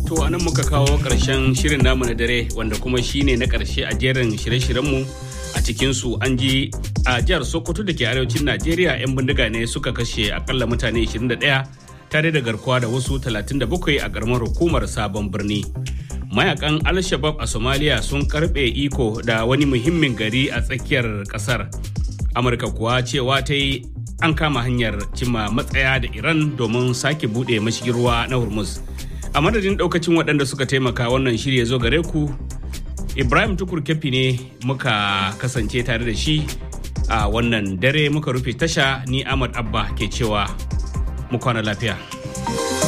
To a nan muka kawo ƙarshen shirin namu na dare wanda kuma shine na ƙarshe a jerin shirye-shiryenmu a cikinsu an ji a jihar Sokoto da ke arewacin Najeriya 'yan bindiga ne suka kashe akalla mutane 21 tare da garkuwa da wasu 37 a ƙaramar hukumar sabon birni. Mayakan Al-Shabab a Somalia sun karɓe iko da wani muhimmin gari a tsakiyar ƙasar. Amurka kuwa cewa ta yi an kama hanyar cimma matsaya da Iran domin sake buɗe mashigin ruwa na Hormuz. a madadin daukacin waɗanda suka taimaka wannan shirya zo gare ku ibrahim tukur kefi ne muka kasance tare da shi a wannan dare muka rufe tasha ni ahmad abba ke cewa mu kwana lafiya